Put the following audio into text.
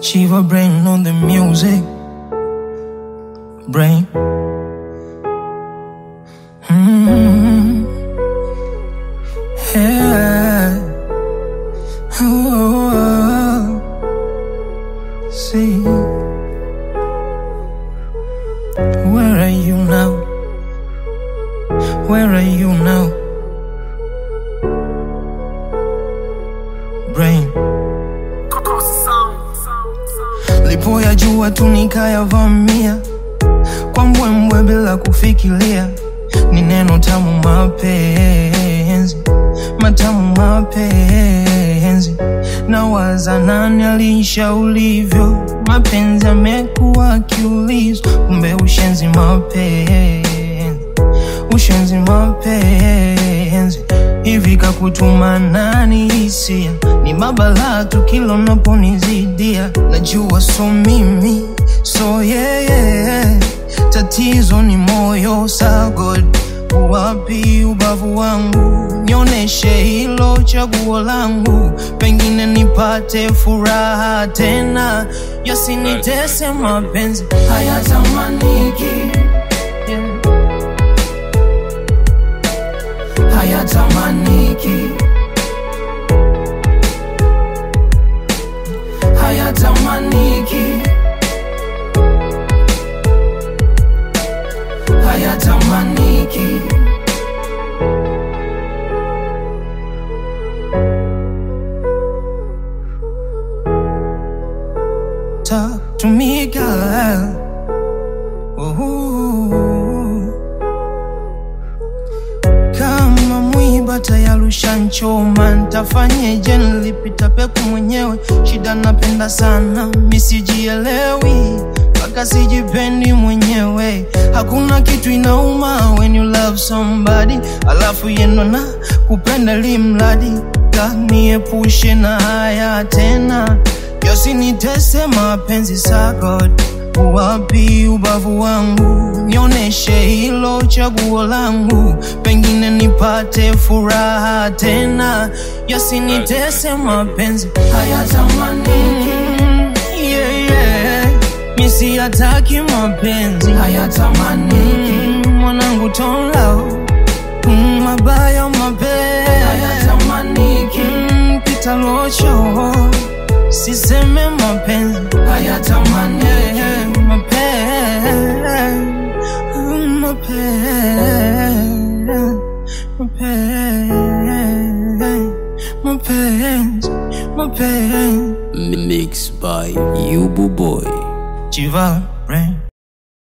Shiva brain on the music. Brain. Mm. Yeah. Oh. See. Where are you now? Where are you now? Brain. Lipo ya jua tu nikayavamia kwa mbwembwe bila kufikiria, ni neno tamu mapenzi, matamu mapenzi. Nawaza nani alisha ulivyo, mapenzi amekuwa kiulizo, kumbe ushenzi mapenzi, ushenzi mapenzi. Hivi kakutuma nani hisia, ni mabalaa tu kila unaponizidia, najua so mimi so yeye yeah, yeah. Tatizo ni moyo sa God, wapi ubavu wangu? Nioneshe hilo chaguo langu, pengine nipate furaha tena, yasinitese mapenzi hayatamaniki yeah. hayatamaniki hayatamaniki hayatamaniki Talk to me girl Ooh. Kama mwiba tayarusha nchoma, ntafanyeje? Nilipita peku mwenyewe, shida napenda sana, misijielewi mpaka sijipendi mwenyewe. Hakuna kitu inauma when you love somebody, alafu yendo na kupenda limradi kaniepushe na haya tena, yosinitese mapenzi sa God wapi ubavu wangu, nioneshe hilo chaguo langu, pengine nipate furaha tena, yasinitese mapenzi hayatamaniki. Mm, yeah, yeah. Misi hataki mapenzi hayatamaniki. Mm, mwanangu tonla mm, mabaya mapenzi hayatamaniki. Mm, pita locho siseme mapenzi hayatamaniki. Yeah, mapenzi mapenzi mapenzi mapenzi Mixed by Yubu Boy. Chiva, brain.